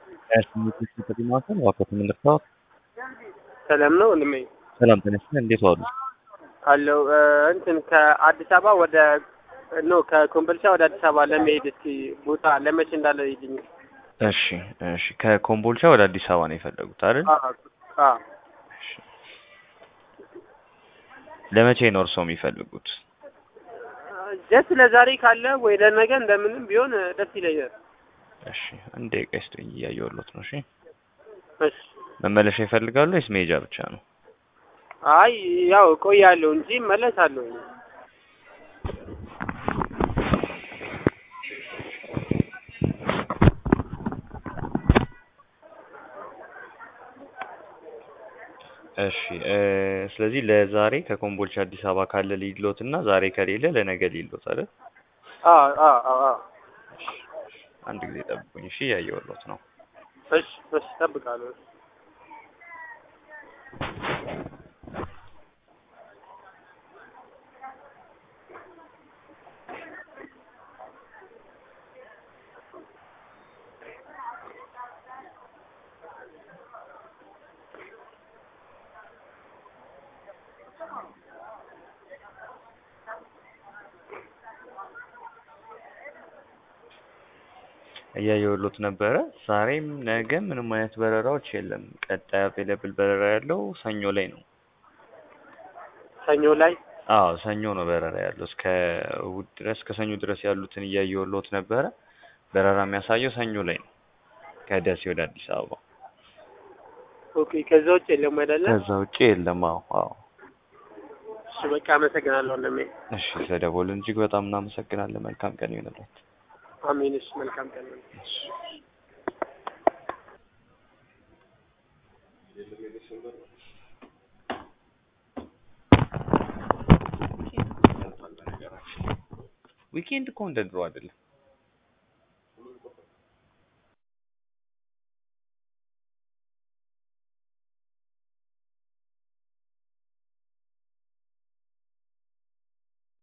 ማዕከል ዋቆት የምንርታወት ሰላም ነው ወንድሜ? ሰላም ተነስተን እንዴት ዋሉ? አለው እንትን ከአዲስ አበባ ወደ ኖ ከኮምቦልቻ ወደ አዲስ አበባ ለመሄድ እስኪ ቦታ ለመቼ እንዳለ ይልኝ። እሺ እሺ። ከኮምቦልቻ ወደ አዲስ አበባ ነው የፈለጉት አይደል? አዎ እሺ። ለመቼ ነው እርስዎ የሚፈልጉት? ጀስት ለዛሬ ካለ ወይ ለነገ እንደምንም ቢሆን ደስ ይለኛል። እሺ። አንዴ ቆይ እስኪ እያየሁሎት ነው። እሺ። እሺ። መመለሻ ይፈልጋሉ ወይስ መሄጃ ብቻ ነው? አይ ያው እቆያለሁ እንጂ እመለሳለሁ። እሺ እ ስለዚህ ለዛሬ ከኮምቦልቻ አዲስ አበባ ካለ ሊሎት እና ዛሬ ከሌለ ለነገ ሊሎት አይደል? አዎ አዎ አዎ አዎ። አንድ ጊዜ ጠብቁኝ። እሺ እያየሁሎት ነው። እሺ እሺ፣ እጠብቃለሁ። እያየሁሎት ነበረ። ዛሬም ነገም ምንም አይነት በረራዎች የለም። ቀጣይ አቬለብል በረራ ያለው ሰኞ ላይ ነው። ሰኞ ላይ አዎ ሰኞ ነው በረራ ያለው። እስከ እሑድ ድረስ ከሰኞ ድረስ ያሉትን እያየሁሎት ነበረ። በረራ የሚያሳየው ሰኞ ላይ ነው ከደሴ ወደ አዲስ አበባ። ኦኬ። ከዛ ውጭ የለም አይደለ? ከዛ ውጭ የለም። አዎ አዎ። እሺ በቃ አመሰግናለሁ ወንድሜ። እሺ ስለደወልን እጅግ በጣም እናመሰግናለን። መልካም ቀን ይሁንልዎት። አሜን። እሺ መልካም ቀን ነው። እሺ። ዊኬንድ እኮ እንደ ድሮ አይደለም።